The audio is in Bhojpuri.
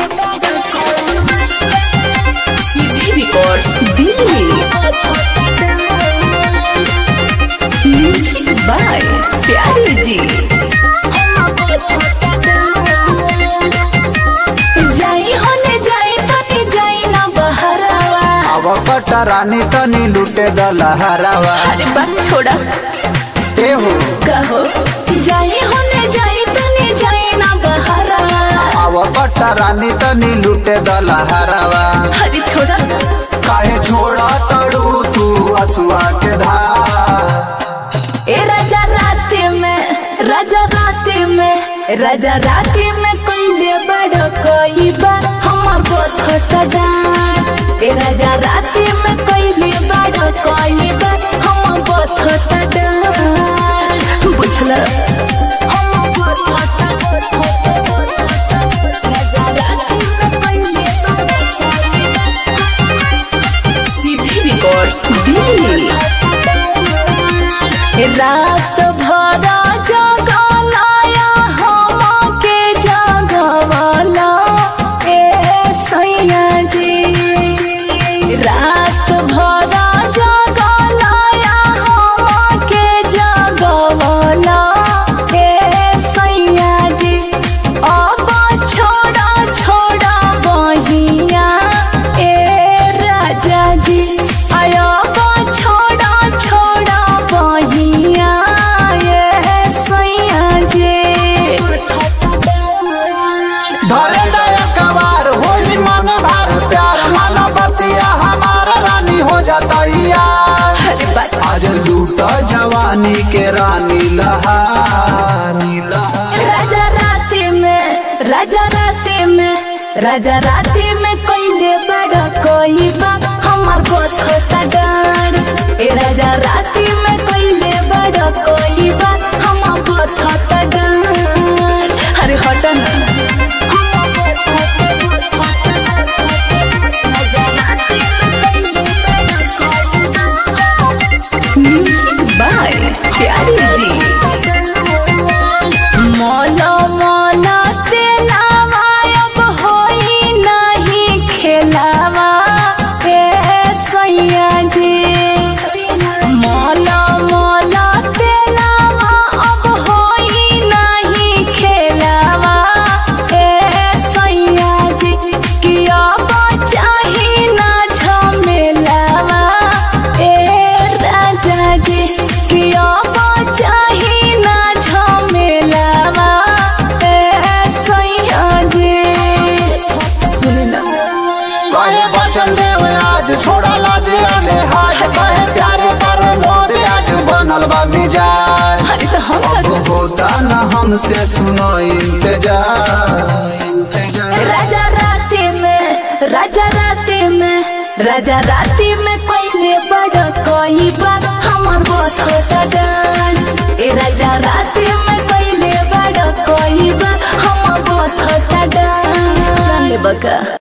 सीधी रिकॉर्ड्स दिल्ली म्यूजिक बाय प्यारे जी जाई होने जाई तनी जाई ना बहरावा अब कटा रानी तनी लूटे दलहरावा अरे बात छोड़ा ए हो कहो जाई होने जाई तनी जाई ना बहरावा अब कटा रानी तनी लूटे दलहरावा अरे छोड़ा काहे छोड़ा तड़ू तू असुआ के धार ए राजा राते में राजा राते में राजा राते में कोई बड़ कोई बा हमर बहुत डांट ए राजा राते में कोई बड़ कोई बा हमर बहुत डांट बुझल सीधी रिकॉर्ड्स दिल्ली रात भरा जगलाया हम के जगवाला ए सैया जी रात भरा जगलाया हम के जगवाला ए सैया जी अब छोड़ा छोड़ा बहिया ए राजा जी आया छोड़ा छोड़ा बहिया ए सैया जी धरे दया कवार होली मन भर प्यार मन बतिया हमारा रानी हो जाता यार अरे बात आज लूटा जवानी के रानी लहानी लहार राजा राते में राजा राते में राजा राते में कोई बड़ा कोई बा हमार बहुत होता डर ए राजा राते में कोई बड़ा कोई बा हमार बहुत होता डर अरे हटा ना म्यूजिक बाय प्यारी जी मोला मोला तेलावा अब होई नहीं खेलावा ए सैया जी मोला मोला तेलावा अब होई नहीं खेलावा ए सैया जी कि अब चाही ना झमेलावा ए राजा जी कि अब चाही ना झमेलावा ए सैया जी सुन ना कहे बचन देव आज छोड़ा लाज अले हाज कहे प्यारे पर मोद आज बनल बा मिजाज अरे तो हम अब होता न हमसे सुनो इंतजार इंतजार राजा राते में राजा राते में राजा राते में कोई बड़ा कोई बात हमार बहुत होता डर ए राजा राते में कोई बड़ा कोई बात हमार बहुत होता डर चल बका